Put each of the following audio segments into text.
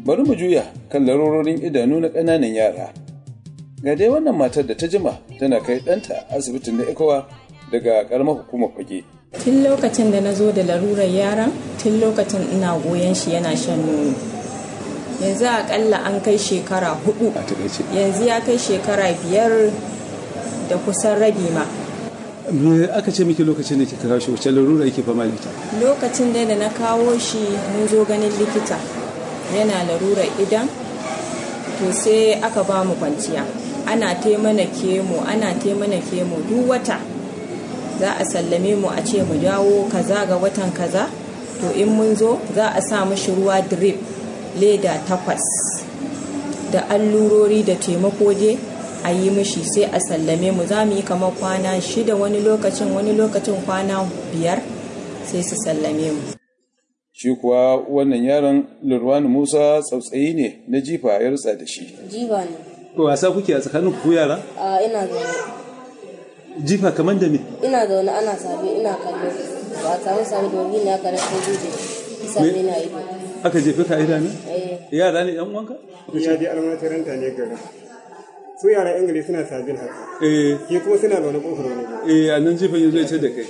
bari mu juya kan larurorin idanu na ƙananan yara ga dai wannan matar da ta jima tana kai ɗanta asibitin na ikowa daga ƙaramar hukumar fage tun lokacin da na zo da larurar yaran tun lokacin ina goyon shi yana shan nono yanzu akalla an kai shekara hudu yanzu ya kai shekara biyar da kusan rabi ma me aka ce miki lokacin da kika kawo shi wacce larura yake fama da ita lokacin da na kawo shi mun zo ganin likita yana larurar idan to sai aka ba mu kwanciya ana mana kemo ana mana kemo duk wata za a sallame mu a ce mu dawo kaza ga watan kaza to in mun zo za a sa mashi ruwa drip leda takwas da allurori da taimako je a yi mishi sai a sallame mu za mu yi kamar kwana shida wani lokacin wani lokacin kwana biyar sai su sallame mu shi kuwa wannan yaron lurwani musa tsautsayi ne na jifa ya rutsa da shi jifa ne wasa kuke a tsakanin ku yara a ina zaune jifa kamar da me ina zaune ana sabi ina kallo ba a samu sami da wani ne aka rasa guje sami na ido aka jefe ka idanu eh yara ne yan wanka ya je almatiranta ne gari su yaran ingili suna sabin haka eh ke kuma suna zaune kofar wani gida eh a nan jifan yanzu ya ce da kai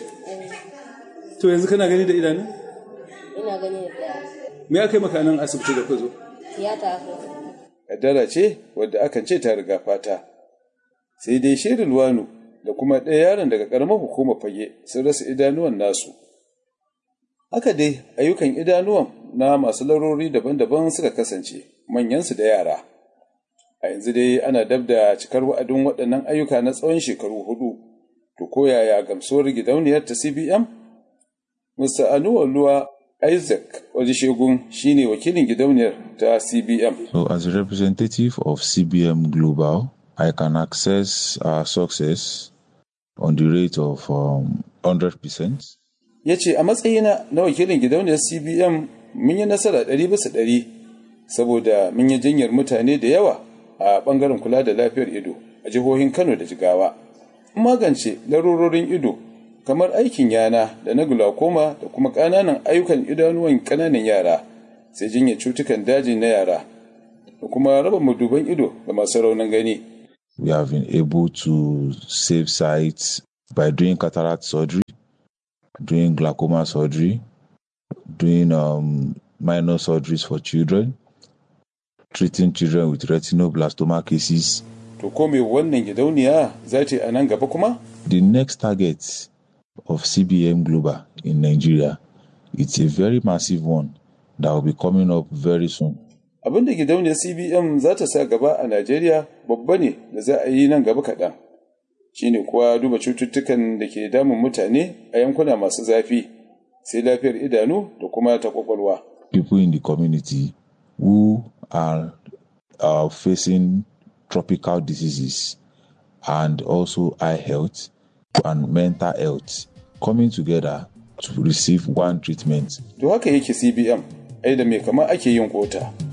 to yanzu kana gani da idanu ina gani da daya me aka yi maka nan asibiti da ka zo tiyata aka kaddara ce wadda akan ce ta riga fata sai dai shirin wanu da kuma ɗaya yaron daga ƙaramar hukumar fage sun rasa idanuwan nasu haka dai ayyukan idanuwan na masu larori daban-daban suka kasance manyansu da yara a yanzu dai ana dab da cikar wa'adin waɗannan ayyuka na tsawon shekaru hudu to ko yaya gamsuwar gidauniyar ta cbm mr anuwaluwa isaac shegun shine wakilin gidauniyar ta cbm So, as a representative of CBM Global, I can access our success on the rate of um, 100%. ya ce a matsayina na wakilin gidauniyar cbm mun yi nasara ɗari bisa ɗari saboda mun yi jinyar mutane da yawa a ɓangaren kula da lafiyar ido a jihohin kano da jigawa Mun magance larurorin ido kamar aikin yana da na glaucoma da kuma ƙananan ayyukan idanuwan ƙananan yara sai jinyar cutukan daji na yara da kuma raba maduban ido ga masu raunin gani We have been able to save sites by doing cataract surgery, doing glaucoma surgery, doing um, minor surgeries for children, treating children with retinoblastoma cases. to ko me wannan gidauniya za ta yi a nan gaba kuma The next target of CBM Global in Nigeria, it's a very massive one that will be coming up very soon. abin da gidauniyar cbm za ta sa gaba a najeriya babba ne da za a yi nan gaba kaɗan shine kuwa duba cututtukan da ke damun mutane a yankuna masu zafi sai lafiyar idanu da kuma ta kwakwalwa People in the community who are uh, facing tropical diseases and also eye health and mental health coming together to receive one treatment to haka yake cbm ai da me kamar ake yin kota